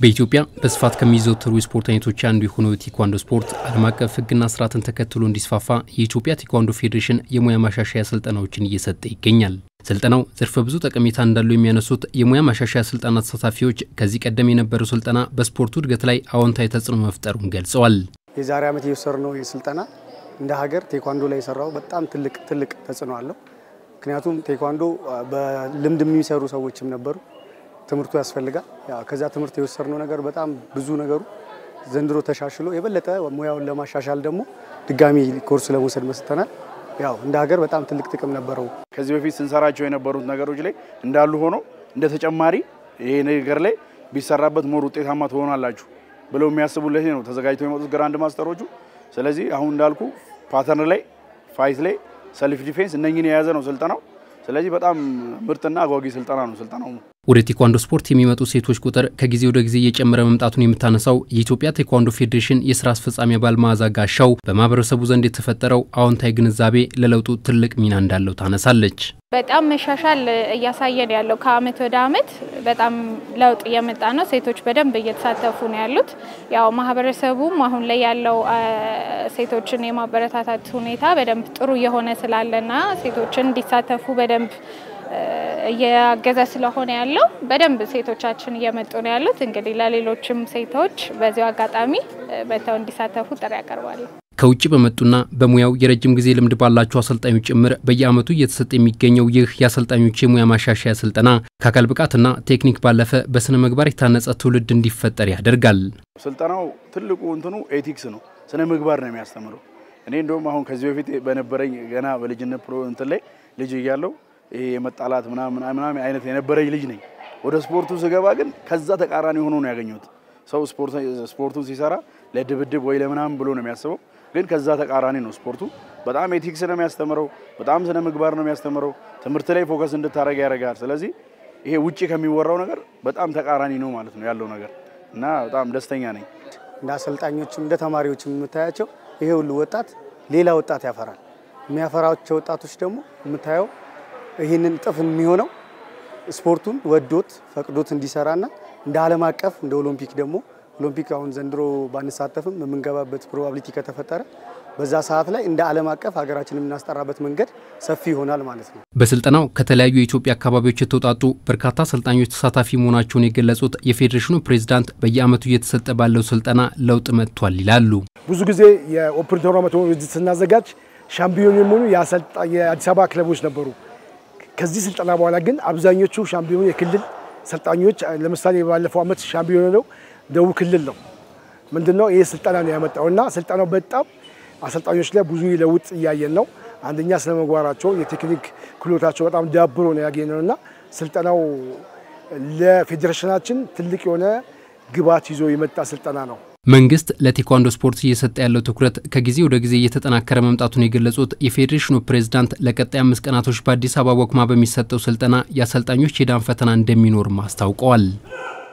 በኢትዮጵያ በስፋት ከሚዘወተሩ የስፖርት አይነቶች አንዱ የሆነው የቴኳንዶ ስፖርት ዓለም አቀፍ ሕግና ስርዓትን ተከትሎ እንዲስፋፋ የኢትዮጵያ ቴኳንዶ ፌዴሬሽን የሙያ ማሻሻያ ስልጠናዎችን እየሰጠ ይገኛል። ስልጠናው ዘርፈ ብዙ ጠቀሜታ እንዳለው የሚያነሱት የሙያ ማሻሻያ ስልጠና ተሳታፊዎች ከዚህ ቀደም የነበረው ስልጠና በስፖርቱ እድገት ላይ አዎንታዊ ተጽዕኖ መፍጠሩን ገልጸዋል። የዛሬ ዓመት የወሰድነው ስልጠና እንደ ሀገር ቴኳንዶ ላይ የሰራው በጣም ትልቅ ትልቅ ተጽዕኖ አለው። ምክንያቱም ቴኳንዶ በልምድ የሚሰሩ ሰዎችም ነበሩ። ትምህርቱ ያስፈልጋል። ከዛ ትምህርት የወሰድነው ነገር በጣም ብዙ ነገሩ ዘንድሮ ተሻሽሎ የበለጠ ሙያውን ለማሻሻል ደግሞ ድጋሚ ኮርስ ለመውሰድ መስተናል። ያው እንደ ሀገር በጣም ትልቅ ጥቅም ነበረው። ከዚህ በፊት ስንሰራቸው የነበሩት ነገሮች ላይ እንዳሉ ሆኖ እንደ ተጨማሪ ይሄ ነገር ላይ ቢሰራበት ሞር ውጤታማ ትሆናላችሁ ብለው የሚያስቡለት ነው ተዘጋጅተው የመጡት ግራንድ ማስተሮቹ። ስለዚህ አሁን እንዳልኩ ፓተርን ላይ፣ ፋይት ላይ፣ ሰልፍ ዲፌንስ እነኝን የያዘ ነው ስልጠናው። ስለዚህ በጣም ምርጥና አጓጊ ስልጠና ነው ስልጠናው። ወደ ቴኳንዶ ስፖርት የሚመጡ ሴቶች ቁጥር ከጊዜ ወደ ጊዜ እየጨመረ መምጣቱን የምታነሳው የኢትዮጵያ ቴኳንዶ ፌዴሬሽን የስራ አስፈጻሚ አባል መዓዛ ጋሻው በማህበረሰቡ ዘንድ የተፈጠረው አዎንታዊ ግንዛቤ ለለውጡ ትልቅ ሚና እንዳለው ታነሳለች። በጣም መሻሻል እያሳየን ያለው ከአመት ወደ አመት በጣም ለውጥ እየመጣ ነው። ሴቶች በደንብ እየተሳተፉ ነው ያሉት። ያው ማህበረሰቡም አሁን ላይ ያለው ሴቶችን የማበረታታት ሁኔታ በደንብ ጥሩ እየሆነ ስላለና ሴቶችን እንዲሳተፉ በደንብ እያገዘ ስለሆነ ያለው በደንብ ሴቶቻችን እየመጡ ነው ያሉት። እንግዲህ ለሌሎችም ሴቶች በዚሁ አጋጣሚ መጥተው እንዲሳተፉ ጥሪ ያቀርባሉ። ከውጭ በመጡና በሙያው የረጅም ጊዜ ልምድ ባላቸው አሰልጣኞች ጭምር በየአመቱ እየተሰጠ የሚገኘው ይህ የአሰልጣኞች የሙያ ማሻሻያ ስልጠና ከአካል ብቃትና ቴክኒክ ባለፈ በስነ ምግባር የታነጸ ትውልድ እንዲፈጠር ያደርጋል። ስልጠናው ትልቁ እንትኑ ኤቲክስ ነው፣ ስነ ምግባር ነው የሚያስተምረው። እኔ እንደውም አሁን ከዚህ በፊት በነበረኝ ገና በልጅነት ፕሮ እንትን ላይ ልጅ እያለው ይሄ የመጣላት ምናምን ምናምን አይነት የነበረኝ ልጅ ነኝ። ወደ ስፖርቱ ስገባ ግን ከዛ ተቃራኒ ሆኖ ነው ያገኘሁት። ሰው ስፖርቱን ሲሰራ ለድብድብ ወይ ለምናምን ብሎ ነው የሚያስበው፣ ግን ከዛ ተቃራኒ ነው ስፖርቱ። በጣም ኤቲክስ ነው የሚያስተምረው፣ በጣም ስነ ምግባር ነው የሚያስተምረው። ትምህርት ላይ ፎከስ እንድታደረግ ያደርጋል። ስለዚህ ይሄ ውጭ ከሚወራው ነገር በጣም ተቃራኒ ነው ማለት ነው ያለው ነገር እና በጣም ደስተኛ ነኝ። እንደ አሰልጣኞችም እንደ ተማሪዎችም የምታያቸው ይሄ ሁሉ ወጣት ሌላ ወጣት ያፈራል። የሚያፈራቸው ወጣቶች ደግሞ የምታየው ይህንን እጥፍ የሚሆነው ስፖርቱን ወዶት ፈቅዶት እንዲሰራና እንደ ዓለም አቀፍ እንደ ኦሎምፒክ ደግሞ ኦሎምፒክ አሁን ዘንድሮ ባንሳተፍም የምንገባበት ፕሮባቢሊቲ ከተፈጠረ በዛ ሰዓት ላይ እንደ ዓለም አቀፍ ሀገራችን የምናስጠራበት መንገድ ሰፊ ይሆናል ማለት ነው። በስልጠናው ከተለያዩ የኢትዮጵያ አካባቢዎች የተውጣጡ በርካታ አሰልጣኞች ተሳታፊ መሆናቸውን የገለጹት የፌዴሬሽኑ ፕሬዚዳንት በየአመቱ እየተሰጠ ባለው ስልጠና ለውጥ መጥቷል ይላሉ። ብዙ ጊዜ የኦፕን ቶርናመንት ውድድር ስናዘጋጅ ሻምፒዮን የሚሆኑ የአዲስ አበባ ክለቦች ነበሩ። ከዚህ ስልጠና በኋላ ግን አብዛኞቹ ሻምፒዮን የክልል ሰልጣኞች ለምሳሌ ባለፈው አመት ሻምፒዮን ነው ደቡብ ክልል ነው። ምንድነው ይህ ስልጠና ነው ያመጣው እና ስልጠናው በጣም አሰልጣኞች ላይ ብዙ ለውጥ እያየን ነው። አንደኛ ስነ ምግባራቸው፣ የቴክኒክ ክህሎታቸው በጣም ዳብሮ ነው ያገኘነው እና ስልጠናው ለፌዴሬሽናችን ትልቅ የሆነ ግብዓት ይዞ የመጣ ስልጠና ነው። መንግስት ለቴኳንዶ ስፖርት እየሰጠ ያለው ትኩረት ከጊዜ ወደ ጊዜ እየተጠናከረ መምጣቱን የገለጹት የፌዴሬሽኑ ፕሬዝዳንት ለቀጣይ አምስት ቀናቶች በአዲስ አበባ ወክማ በሚሰጠው ስልጠና የአሰልጣኞች የዳን ፈተና እንደሚኖርም አስታውቀዋል።